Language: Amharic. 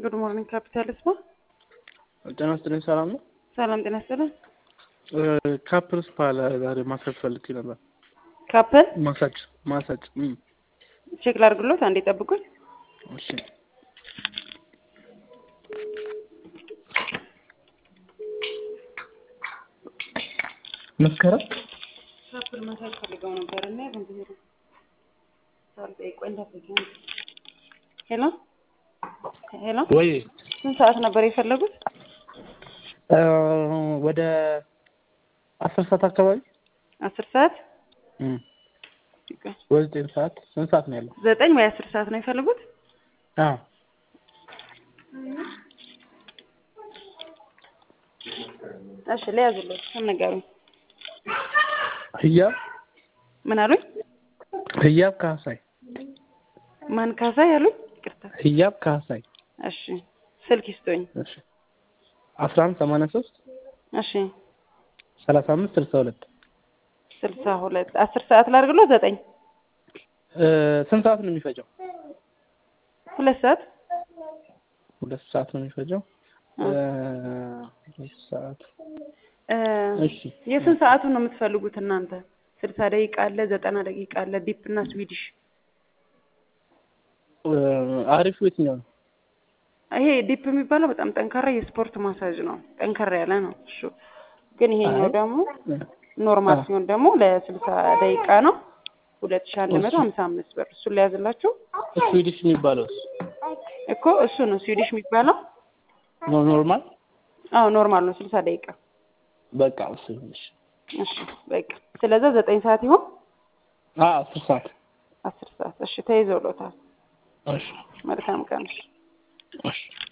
ጉድ ሞርኒንግ ካፒታል ስፓ። ጤና ይስጥልኝ። ሰላም ነው? ሰላም ጤና ይስጥልኝ። ካፕል ስፓ ዛሬ ማሳጅ ፈልጌ ነበር። ካፕል ማሳጅ ማሳጅ። እም፣ ቼክ ላድርግሎት፣ አንዴ ጠብቁኝ። እሺ። መስከረም ካፕል ማሳጅ ፈልገው ነበር እና ዝም ሳልጠይቅ ቆይ እንዳትዘጊ። ሄሎ ሄሎ፣ ወይ ስንት ሰዓት ነበር የፈለጉት? ወደ አስር ሰዓት አካባቢ አስር ሰዓት እም፣ ወይ ዘጠኝ ሰዓት ስንት ሰዓት ነው ያለው? ዘጠኝ ወይ አስር ሰዓት ነው የፈለጉት? አዎ እሺ ለያዙለት ነገሩኝ። ህያብ ምን አሉኝ? ህያብ ካሳይ ማን ካሳ ያሉኝ? ይቅርታ። ህያብ ካሳይ እሺ ስልክ ይስጡኝ። እሺ አስራ አንድ ሰማንያ ሶስት እሺ ሰላሳ አምስት ስልሳ ሁለት ስልሳ ሁለት አስር ሰዓት ላድርግሎት? ዘጠኝ ስንት ሰዓት ነው የሚፈጀው? ሁለት ሰዓት ሁለት ሰዓት ነው የሚፈጀው። ሁለት ሰዓት እ እሺ። የስንት ሰዓቱን ነው የምትፈልጉት እናንተ? ስልሳ ደቂቃ አለ፣ ዘጠና ደቂቃ አለ፣ ዲፕ እና ስዊዲሽ። አሪፉ የትኛው ነው? ይሄ ዲፕ የሚባለው በጣም ጠንካራ የስፖርት ማሳጅ ነው። ጠንከር ያለ ነው እሱ። ግን ይሄኛው አይ። ደግሞ ኖርማል አዎ። ሲሆን ደግሞ ለስልሳ ደቂቃ ነው ሁለት ሺህ አንድ መቶ ሀምሳ አምስት ብር። እሱን ሊያዝላችሁ ስዊዲሽ የሚባለውስ እኮ እሱ ነው ስዊዲሽ የሚባለው። ኖ- ኖርማል አዎ ኖርማል ነው ስልሳ ደቂቃ። በቃ እሱ ይሁንሽ። እሺ በቃ ስለዛ ዘጠኝ ሰዓት ይሆን አዎ አስር ሰዓት አስር ሰዓት እሺ ተይዘውሎታል። እሺ መልካም ቀን። እሺ እሺ